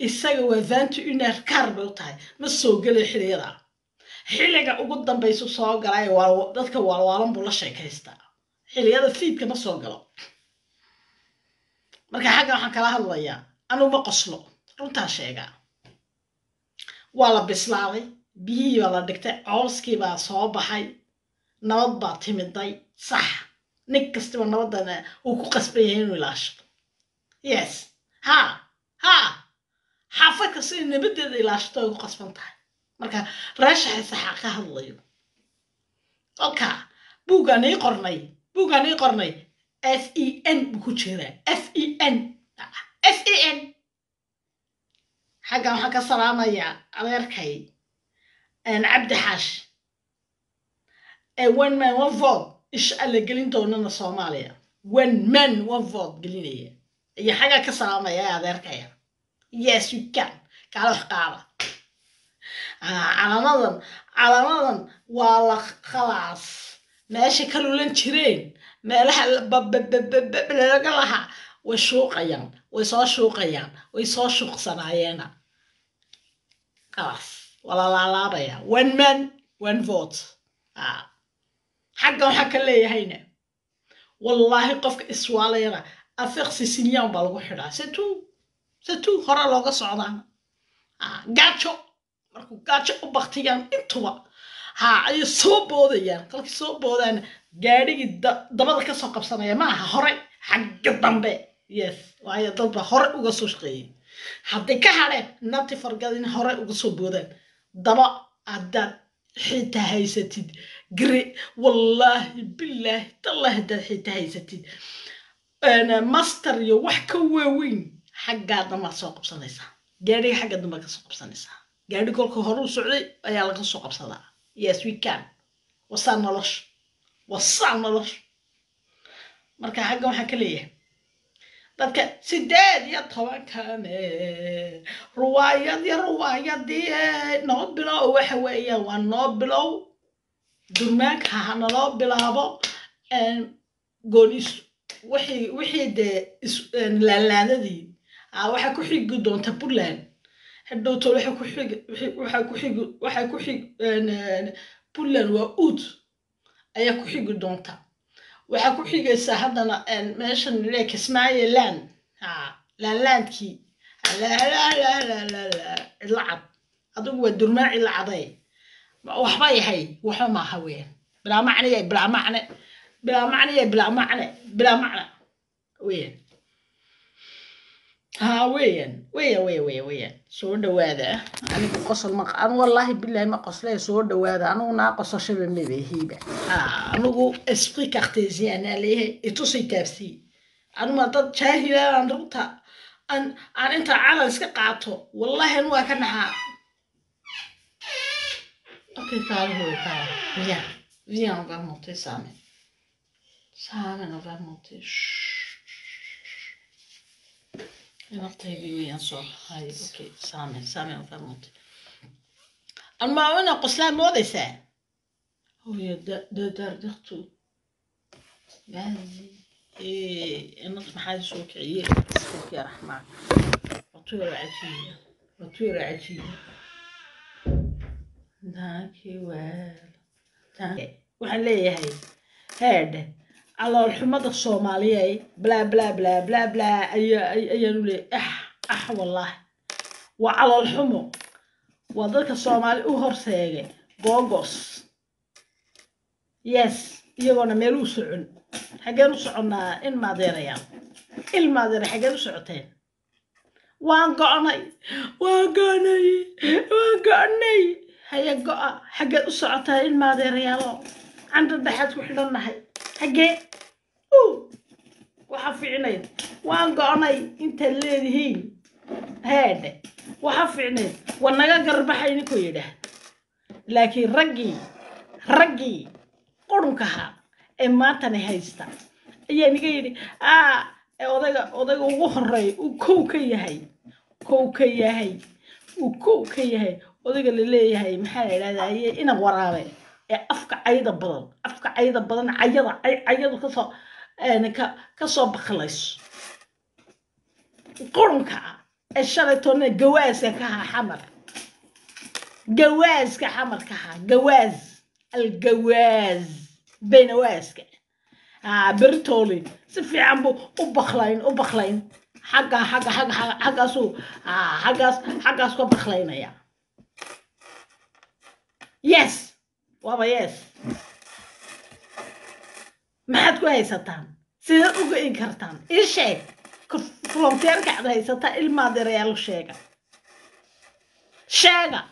isaga waa vanti uner kaar bay u tahay ma soo gelay xiliyada xilliga ugu dambaysu soo galay dadka waalwaalan buu la sheekaystaa xiliyada fiidka ma soo galo marka xagga waxaan kala hadlayaa anugu ma qoslo runtaa sheegaa waa la bislaaday biyihii baa la dhigtay cooskii baa soo baxay nabad baa timiday sax nin kastaba nabadana uu ku qasban yahay inuu ilaashado yes ha ha xaafad kasta in nabadeeda ilaashato ay ku qasban tahay marka raashaxay saxaa ka hadlayo kolka buuggaan ii qornay buuggaan ii qornay f e n buu ku jiraa f e n f e n xaggan waxaan ka salaamayaa adeerkay cabdi xaash one man one vote isha alla gelin doonana soomaaliya one man one vote gelinaya iyo xaggaa ka salaamaya adeerkaya yes you can kaala wax qaada calamadan calamadan waa la khalaas meesha ka lulan jireen meelaha laga lahaa way shuuqayaan way soo shuuqayaan way soo shuuqsanaayeena khalaas waa la laalaabaya one man one vote xagga waxaa ka leeyahayna wallaahi qofka iswaalayana afeqsi sinyan baa lagu xidhaa setu setu hore looga socdaan gaajo markuu gaajo u baktiyaan intuba ha ayay soo boodayaan kolkii soo boodaan gaadhigii dabada kasoo qabsanaya ma aha hore xagga dambe yes waayo dadba hore uga soo shaqeeyey hadday ka hadheen nati fargadin hore uga soo boodaan daba haddaad xitaa haysatid gre wallaahi bilaahi tallah haddaad xitaa haysatid master iyo wax ka waaweyn xaggaa dambaad soo qabsanaysaa gaadhiga xagga dambaad kasoo qabsanaysaa gaadhi kolka hore u socday ayaa laga soo qabsadaa yes we can wasaa nolosha wasaa nolosha marka xagga waxaan ka leeyahay dadka sideed iyo tobankane ruwaayad iyo ruwaayadii noo bilow waxa weeyaan waa noo bilow durmaanka ha naloo bilaabo goonis wixii wixii dee laalaadadii waxaa ku xigi doonta puntland hadhowto waxa ku xig waxa ku xig waxa ku xig puntland waa uud ayaa ku xigi doonta waxaa ku xigaysaa haddana meeshan le kismaayo land laanlaandkii cidla cad adigu waa durmaan cidla caday waxba yahay waxba maaha weyan bilaa macne yahay bilaa macne bilaa macne yahay bilaa macne bilaa macne weyan ha weyan weya weya weya weyan soo dhawaada anigu qosol ma an wallaahi bilahi ma qoslee soo dhawaada anigu naa qosashaba mabehiiba anigu esprit cartésien aa leeyahay itusay taabsii anuma dad jaahilaan runta aan aan inta calan iska qaato wallahi anu waa ka naxaa okay kaala hoy kaala viens viens on va monter Samen Samen on va monter Inartaydi weeyaan soo hay okay Samen Samen on va monter anma ina qoslaa moodaysaa hooyo dardartu gaasi inad maxaa soo kiciyey iskoki raxmaan watuura cajiiba watuura cajiiba daakii waal waxaan leeyahay heedhe caloolxumada soomaaliyay blaa blaa blaa blaa blaa ayaanu leeyahay ah ah wallaahi waa caloolxumo waa dadka soomaali u horseegay googos yes iyagoona meel u socon xaggeen u soconnaa in maadeerayaan il maadeera xaggeen u socoteen waan go'nay waan go'nay waan go'nay haya go'a xaggeed u socotaa in maadeerayaalo candha dhexaad ku xidhannahay xaggee waxaa fiicnayd waan go'nay intaad leedihiin heedhe waxaa fiicnayd waa naga garbaxay ninkuu yidhaah laakiin raggii raggii qurunkaha ee maantana haysta ayaa niga yidhi aa odayga odayga ugu horeeya uu kow ka yahay kow ka yahay uu kow ka yahay odayga la leeyahay maxaa la idhahdaye ina waraabe ee afka cayda badan afka cayda badan cayada cayadu kasoo ka kasoo baklayso qurunka ah ee shalay toonna gawaaska ka haa xamar gawaaska xamar ka haa gawaas algawaas baynawaaska haa beritooli si fiican buu u baklayn u baklayn xagga xagga xagga xagga xaggaasuu haa xaggaas xaggaas ka baklaynaya yes waaba yes maxaad ku haysataan sidaad uga in kartaan ii sheeg volonteerka aad haysataa ilmaad erayaal sheega sheega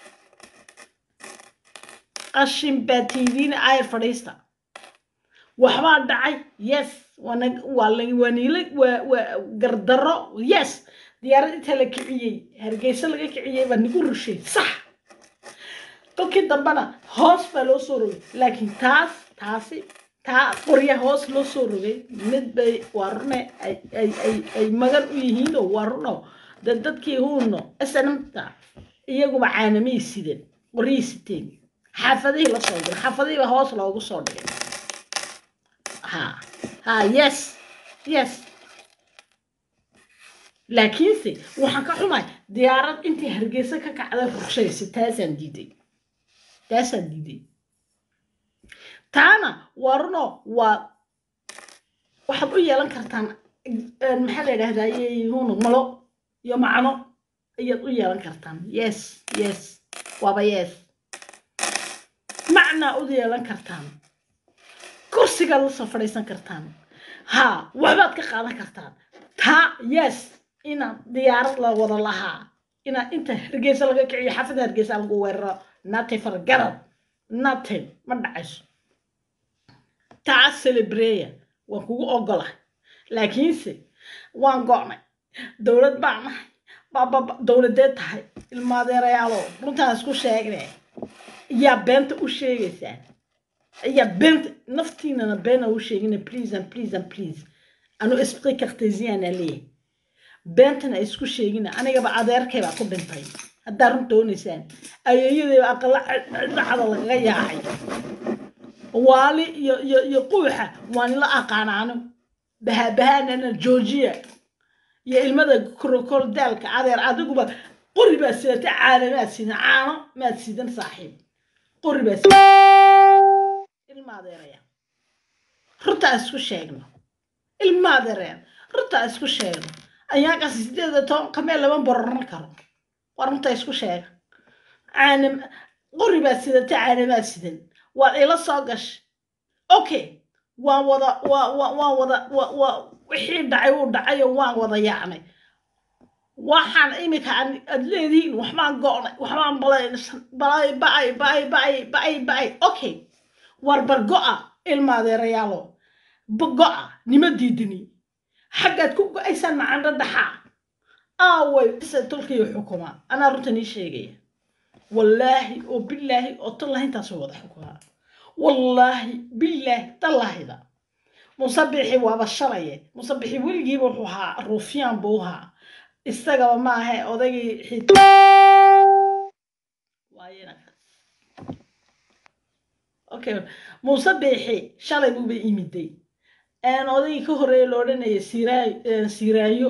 qashin baa tiidiina ayar fadhiista waxbaa dhacay yes waana waa la waa niila waa waa gardarro yes diyaarad inta la kiciyey hargeysa laga kiciyey baa nigu rushay sax kolkii dambena hoos baa loo soo rogay laakiin taas taasi taa qorya hoos loo soo rogay mid bay waa rune ay ay ay ay magan u yihiin oo waa runo de dadkii huuno snmta iyaguba caanamay sideen qoryay siteen xaafadihii la soo diray xaafadihii baa hoos loogu soo dhigay ha ha yes yes laakiinse waxaan ka xumay diyaarad intii hargeysa ka kacday rushaysa taasaan diiday taasaan diiday taana waa runo waa waxaad u yeelan kartaan maxaa la yidhahdaa huno malo iyo macno ayaad u yeelan kartaan yes yes waaba yes macnaa u yeelan kartaan kursigaad la soo fadhiisan kartaan ha waxbaad ka qaadan kartaan taa yes inaad diyaarad la wada lahaa inaad inta hargeysa laga kiciyo xaafada hargeysa lagu weeraro nati fargarad natin ma dhacayso taa celebreya waan kugu ogola laakiinse waan go'nay dowlad baan nahay bababa dowladeed tahay ilmaadeerayaalo runtaan isku sheegne yaa beenta u sheegaysaa yaa beenta naftiinana beena u sheegina please and please and please anu esprit cartesiana leeyahay beentana isku sheegina anigaba adeerkay baa ku dhintay haddaa run doonaysaan ayeeyadayba aqala dhacda lagaga yaacay waali iyo iyo iyo quuxa waan la aqaanaano bahabahaanana georgia iyo ilmada krokol daalka adeer adiguba qori baa sidata caana maad sidan caano maad sidan saaxiib qori baa sidan ilma adeeraya runtaa isku sheegno ilma adeeraya runtaa isku sheegno ayaankaas sideed iyo toban kamee lama bororan karo waa runtaa isku sheega caana qori baa sidata caana maad sidan waad ila soo gashay okay waan wada waa waa waan wada wa waa wixii dhacay wuu dhacayo waan wada yaacnay waxaan iminka aad leedihiin waxbaan go'nay waxbaan balaysan balay ba'ay ba'ay ba'ay ba'ay ba'ay okay war bar go'a ilmaadeerayaalo go'a nima diidini xaggaad ku go'aysaan macandho dhaxaa aaway se tolkiyo xukuma anaa runtan ii sheegaya wallaahi oo bilaahi oo tallahi intaasoo wada xukumaa wallaahi bilaahi tallahida musabixi waaba shalaye musabixi weligiiba wuxuu ahaa ruufyaan buu ahaa isagaba maaha odaygii xit okay musabixi shalay buuba imiday odaygii ka horeeya lo odhanaya siiraayo siiraayo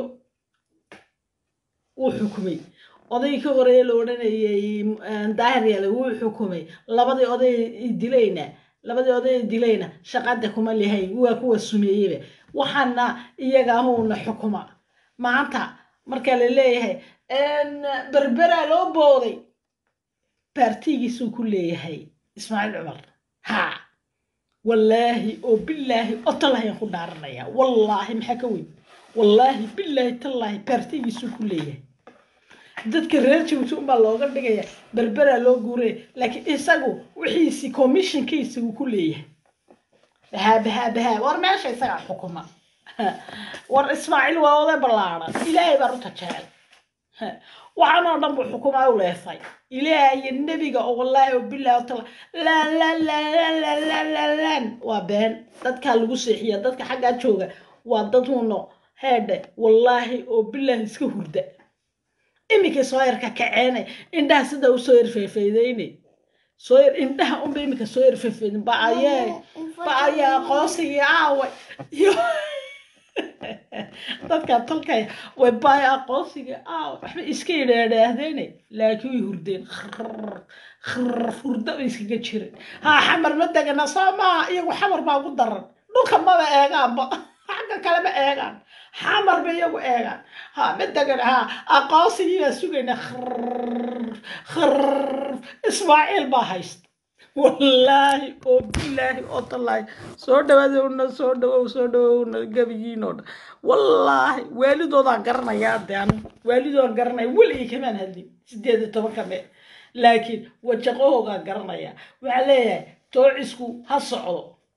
wuu xukumay odaygii ka horeeya la odhanayay daahir yaale wuu xukumay labadii oday dilayna labadii oday dilayna shaqada kuma lihay waa kuwa sumeeyeyba waxaana iyaga ahuuna xukuma maanta marka la leeyahay berberaa loo booday baartigiisuu ku leeyahay ismaaciil cumar ha wallaahi oo bilaahi oo tallahayaan ku dhaaranaya wallaahi maxaa ka weyn wallaahi bilaahi tallaahi baartigiisuu ku leeyahay dadka reer jabuuti unbaa looga dhigaya berberaa loo guuraya laakiin isagu wixiisi commissionkiisa uu ku leeyahay bahaa bahaa bahaa war meesha isagaa xukuma war ismaaciil waa oday ballaaran ilaahay baa runta jecel waxaan oo dhan buu xukumaa u leefay ilaahay nebiga oo wallaahi oo bilaahi oo tala laan laan laan laan laan laan laan laan waa been dadkaa lagu seexiya dadka xaggaa jooga waa dad huno heedhe wallaahi oo bilaahi iska hurda iminka soo yarka kaceene indhaha sida u soo yarfeefeydeyne soo yar indhaha unba iminka soo yarfeefeydin ba ayee ba ayee aqoonsigii aaway iyo dadka tolkaya way baaya aqoonsiga ah waxba iska yidhaadhaahdeene laakiin way hurdeen Khrrr, khrrr, hurdo bay iskaga jireen haa xamar ma degana soo maaha iyagu xamar baa ugu daran dhulka maba eegaanba xagga kale ma eegaan xamar ba iyagu eegaan ha ma degan ha aqoonsigii baa sugayna Khrrr, khrrr. ismaaciil baa haysta wallaahi oo bilaahi oo tallaahi soo dhawaadowna soo dhawow soo dhawowna gebigiin oo dhan wallaahi waalidoodaan garanayaa de anu waalidoodaan garanaya weligii kamaan hadlin sideed iyo tobanka me laakiin wajaqahoogaan garanaya waxaa leeyahay toocisku ha socdo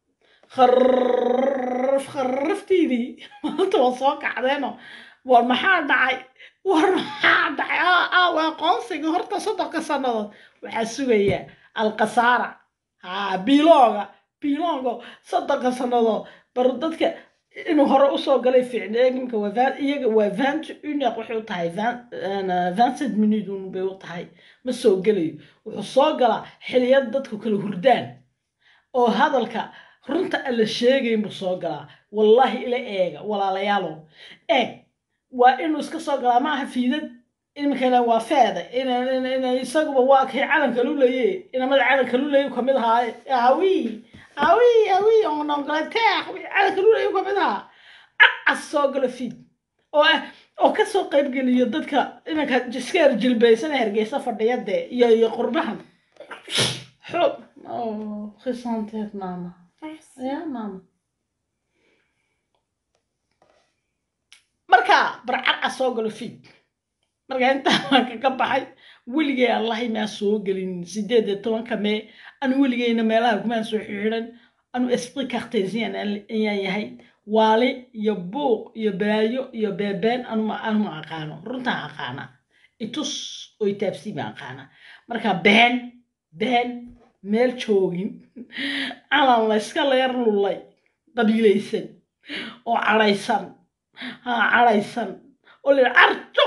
kharraf kharraftiidii maanta waa soo kacdeeno war maxaa dhacay war maxaa dhacay aa aa waa aqoonsiga horta soddonka sannadood waxaa sugayaa alkhasaara haa biilooga biilooga soddonka sannadood bar dadka inuu hore usoo galay ficnay iminka waa van iyaga waa vant uniq waxay u tahay vincent minute un bay u tahay ma soo gelayo wuxuu soo galaa xiliyad dadku kala hurdaan oo hadalka runta aan la sheegayn buu soo galaa wallaahi ila eega walaalayaalo eeg waa inuu iska soo galaa maaha fiidad iminkana waa feeda ina isaguba waa kay calanka lulaye inamada calanka lulaye kamid ahaaye awi awi awi on angleterre calanka lulaye kamid ahaa acas soo galo fiid oo ah oo kasoo qayb geliyo dadka iminka iskeer jilbaysana hergeysa fadhiya dee iyo iyo qurbahan xoog oh khisanteed mama ya mama marka barcarca soo galo fiid marka intaa waan kaga baxay weligay allahi maa soo gelin sideed iyo tobanka mee anu weligeyna meelaha kumaan soo xidhan anu esprit cartesian ayaan yahay waali iyo buuq iyo balaayo iyo beebeen anuma anuma aqaano runtaan aqaana itus oo itaabsii baan aqaana marka been been meel joogin calan layska leer lullay qabiilaysan oo cadhaysan haa cadhaysan oo la carjo